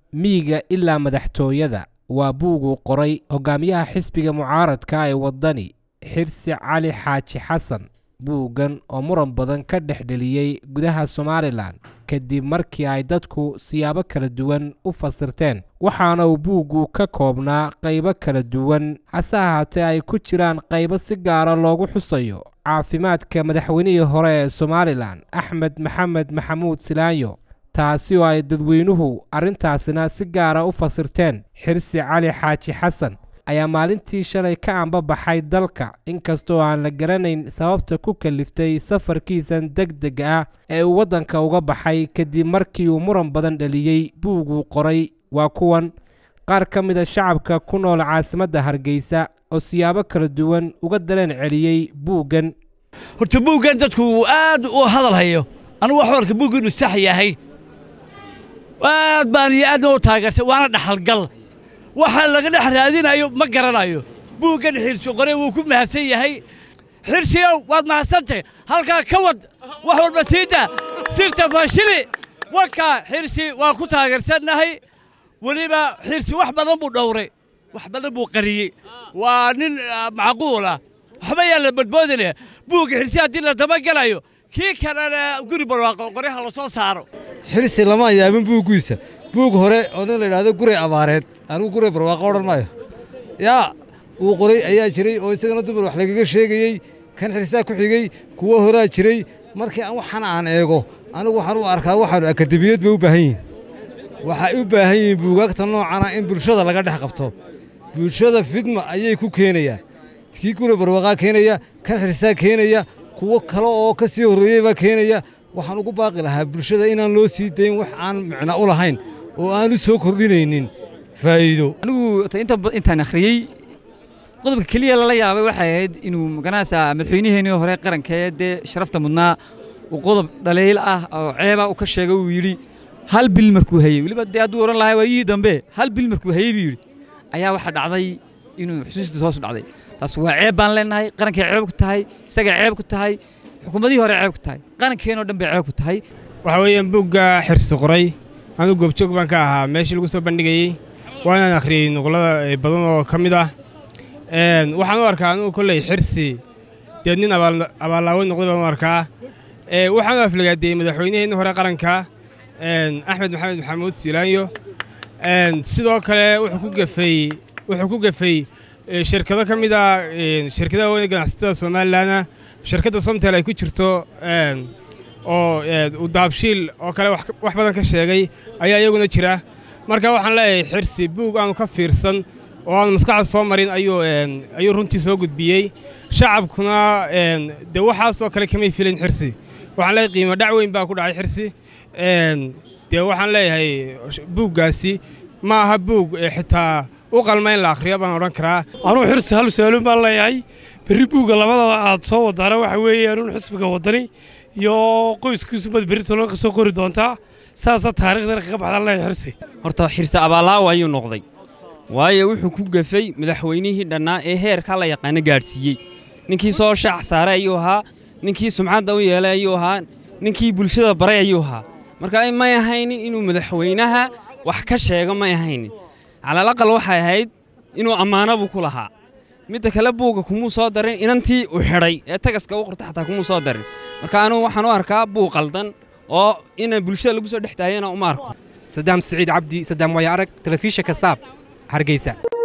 miyiga ilaa madaxtooyada waa buuguu qoray hogaamiyaha xisbiga mucaaradka ee waddani xirsi cali xaaji xasan buuggan oo muran badan ka dhex dheliyey gudaha somalilan kadib markii ay dadku siyaabo kala duwan u fasirteen waxaana uu buuggu ka koobnaa qaybo kala duwan hase ahaatee ay ku jiraan qaybo si gaara loogu xusayo caafimaadka madaxweynihii hore ee somalilan axmed maxamed maxamuud silaanyo taasi oo ay dadweynuhu arrintaasina si gaara u fasirteen xirsi cali xaaji xasan ayaa maalintii shalay ka ambabaxay dalka inkastoo aan la garanayn sababta ku kaliftay safarkiisan deg deg ah ee uu waddanka uga baxay kadib markii uu muran badan dhaliyey buuguu qoray waa kuwan qaar ka mida shacabka ku nool caasimadda hargeysa oo siyaabo kala duwan uga dareen celiyey buuggan horta buuggan dadku uu aad u hadal hayo anugu waxu arka buuggu inuu sax yahay aad baan iyo aadna u taageertay waana dhaxalgal waxa laga dhex raadinayo ma garanayo buuggan xirsi qore wuu ku mahadsan yahay xirsiyow waad mahadsantahay halkaa ka wad wax walba siida sirta faashili wakaa xirsi waan ku taageersannahay weliba xirsi wax badan buu dhowray wax badan buu qariyey waa nin macquula waxba yaa la badboodinaya buugga xirsi haddii la dabagelayo kii kalena guri barwaaqo qoryaha la soo saaro xirsi lama ayaamin buuggiisa buug hore oo nin la yidhaahdo guray abaareed anigu guray barwaaqo odhan maayo yaa uu qoray ayaa jiray oo isagana dumar wax lagaga sheegayey kan xirsaa ku xigey kuwo horaa jiray markii waxaan aan eego anigu waxaan u arkaa waxaanu akademiyad bay u baahan yihin waxay u baahan yihiin buugaagta noocana in bulshada laga dhex qabto bulshada fidma ayay ku keenayaan kii guray barwaaqaa keenaya kan xirsaa keenaya kuwo kale oo ka sii horreeyey baa keenaya waxaan ugu baaqi lahaa bulshada inaan loo sii dayn wax aan micno u lahayn oo aan u soo kordhinaynin faa'iido anigu intaan akhriyey qodobka keliya lala yaabay waxay ahayd inuu maganaysaa madaxweyniheenii hore qarankee dee sharafta mudnaa uu qodob dhaliil ah oo ceeba u ka sheegay uu yidhi hal bil markuu hayey weliba dee hadduu odhan lahaa waayihii dambe hal bil markuu hayey buu yidhi ayaa waxaa dhacday inuu xusuustiisa hoos u dhacday taas waa ceeb baan leenahay qarankay ceeb ku tahay isagay ceeb ku tahay xukuumadihii hore ceeb ku tahay qarankeenoo dhan bay ceeb ku tahay waxa weeyaan buugga xirsi qoray anigu goobjoog baan ka ahaa meeshii lagu soo bandhigayey waa inaan akhriyey nuqlada badan oo ka mid ah waxaan u arkaa anugu kolley xirsi dee nin abaallaawo noqday baan u arkaa waxaan u aflagaadeeyey madaxweynaheenni hore qaranka axmed maxamed maxamuud silaanyo sidoo kale wuxuu ku gafay wuxuu ku gafay shirkado ka mid ah shirkadaha weyne ganacsatada somalilanna shirkadda somtel ay ku jirto oo udaabshiil oo kale wax badan ka sheegay ayaa iyaguna jira marka waxaan leeyahay xirsi buug aanu ka fiirsan oo aanu maskaxda soo marin ayuu runtii soo gudbiyey shacabkuna dee waxaasoo kale kamay filin xirsi waxaan leeyahay qiimo dhac weyn baa ku dhacay xirsi dee waxaan leeyahay buuggaasi ma aha buug xitaa u qalma in la akhriyo baan odhan karaa anugu xirsi hal su-aalun baan leeyahay berri buugga labadaba aad soo wadaana waxa weeye anuun xisbiga waddani iyo qoyskiisubad berri tolon ka soo qori doontaa saasaa taarikhdan kaga baxdaan leeyahay xirsi horta xirsi abaallaawa ayuu noqday waayo wuxuu ku gafay madaxweynihii dhannaa ee heerkaa la yaqaano gaadhsiiyey ninkii soo shaac saaray ayuu ahaa ninkii sumcadda u yeelay ayuu ahaa ninkii bulshada baray ayuu ahaa marka may ahaynin inuu madaxweynaha wax ka sheego may ahaynin calalaqal waxay ahayd inuu ammaano buu ku lahaa midda kale buugga kumuu soo darin inantii u xidhay ee tagaska u qorta xataa kumuu soo darin marka anugu waxaan u arkaa buug qaldan oo ina bulshada lagu soo dhex daayana uma arko sadaam siciid cabdi sadaam waya arag telefishinka saab hargeysa